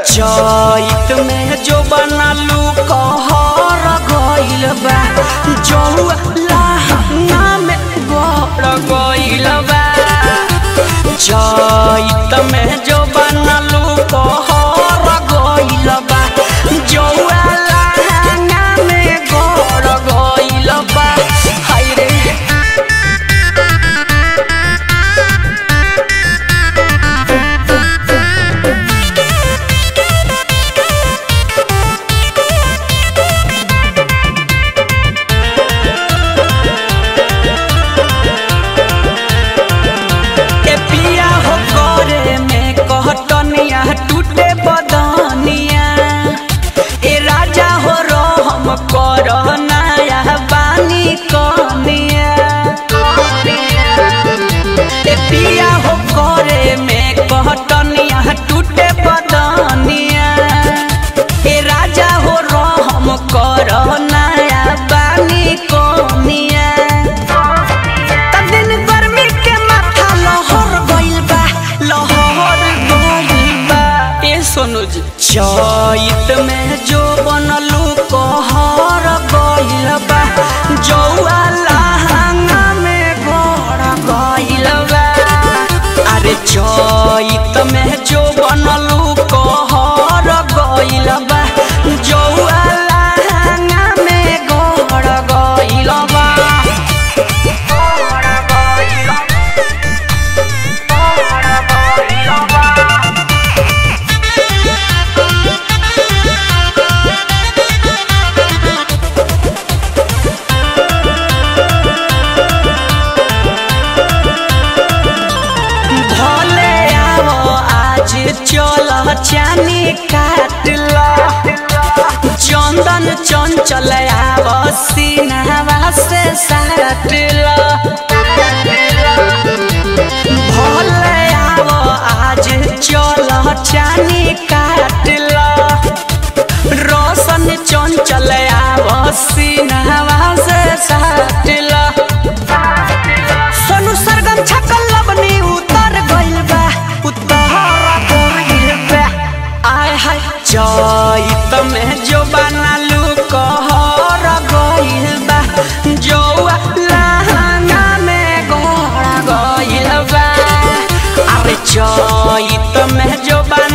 चैत में जो बनलू कहर गइल बा जौआ लहंगा में गड़ गइल बा चैत में जो बनलू कहर गइल बा जौआ लहंगा में गड़ गइल बा हाय रे ए पिया हो करे में कहतनिया टूटे बदनिया ए राजा हो रहम कर नया बानी कनिया ए पिया हो करे में कहतनिया टूटे बदनिया ए राजा हो रहम कर नया बानी कनिया त दिन गर्मी के माथा लहर गइल बा लहर गइल बा ए सोनू जी चैत में जो बनलू कहर गइल बा जौआ लहंगा में गड़ गइल बा अरे चैत में जो बनलू कहर गइल बा जौआ लहंगा में गड़ गइल बा भले आओ आज चल चानी काट ला चंदन चंचल आव सीनावा से साट ला भले आओ आज चल चानी काट ला रोशन चंचल आव सीनावा से साट ला सोनू सरगम छकल लबनी उतर गइल बा उतर गइल बा आय हाय चैत में जो बनलू कहर गइल बा जौआ लहंगा में गड़ गइल बा अरे चैत में जो बन